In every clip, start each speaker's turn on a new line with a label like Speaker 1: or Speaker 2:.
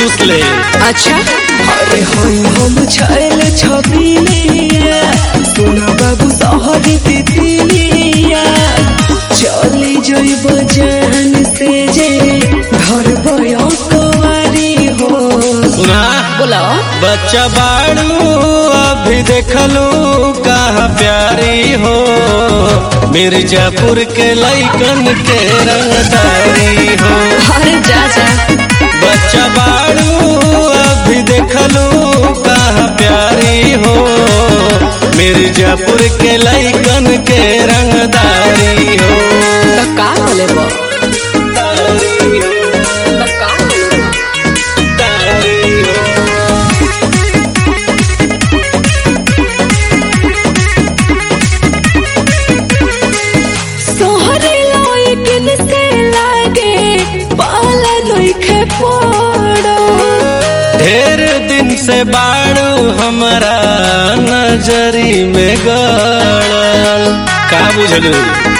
Speaker 1: चूस ले
Speaker 2: अच्छा
Speaker 3: अरे हम हम छैल छबिलिया सोना बाबू सहरी तितिलिया चली जइब जान से जे घर बयो कुवारी हो
Speaker 1: सुना
Speaker 2: बोलो
Speaker 1: बच्चा बाड़ू अभी देखलू कहाँ प्यारी हो मिर्जापुर के लैकन के रंगदारी हो
Speaker 2: अरे जा जा
Speaker 1: बच्चा बाड़ू अभी देखलू कहाँ प्यारी हो मिर्जापुर के लैकन के रंगदारी हो
Speaker 2: तो का बोले बो
Speaker 1: तारी हो,
Speaker 2: तो का बोले बो?
Speaker 1: तारी हो।
Speaker 3: सोहरे लइकिन से लागे पाला नइखे पड़ो
Speaker 1: ढेर दिन से बाड़ू हमरा नजरी में गड़ल का बुझलू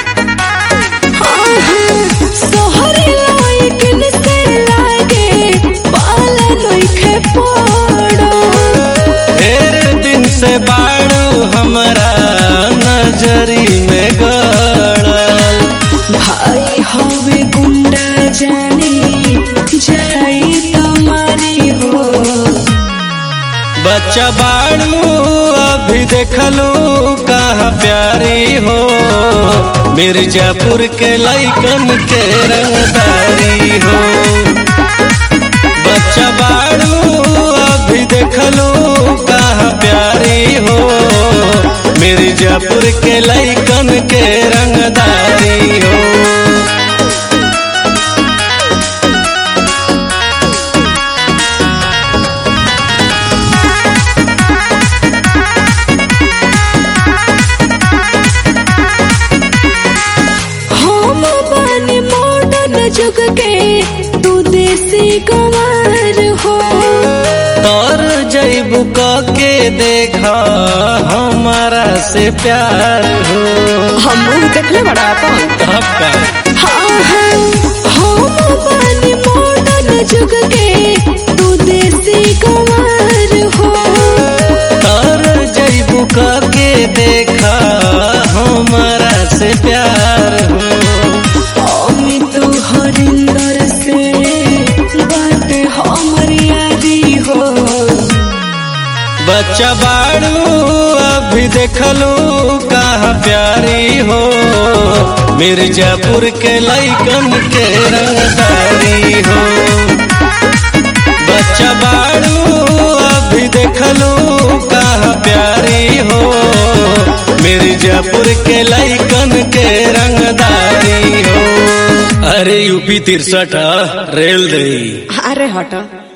Speaker 3: सोहरे लइकिन से लागे पाला नइखे पड़ो
Speaker 1: ढेर दिन से बाड़ू हमरा नजरी में गड़ल
Speaker 3: भाई हवे गुंडा जानी जाई तुम्हारी हो
Speaker 1: बच्चा बाड़ू अभी देखलू कहाँ प्यारी हो मिर्जापुर के लैकन के रंगदारी हो बच्चा बाड़ू अभी देखलू कहाँ प्यारी हो मिर्जापुर के लैकन के रंगदारी हो
Speaker 3: हम बानी मॉडर्न जुग के तू देसी गंवार हो
Speaker 1: तोर जैबू के देखा हमारा से प्यार हो
Speaker 2: हम मुंह देखले बड़ा अपन
Speaker 1: तब का
Speaker 3: हाँ हाँ हम बानी मॉडर्न जुग के तू देसी गंवार हो
Speaker 1: तोर जैबू के देखा हमारा से प्यार हो
Speaker 3: अमित हरिंदर से बात हमर यादी हो
Speaker 1: बच्चा बाड़ू अभी देखलू कहाँ प्यारी हो मिर्जापुर के लैकन के रंगदारी हो बच्चा बाड़ू अभी देखलू कहाँ प्यारी हो मिर्जापुर के लैकन के रंगदारी हो अरे यूपी तिरसठ रेल दई
Speaker 2: अरे हटो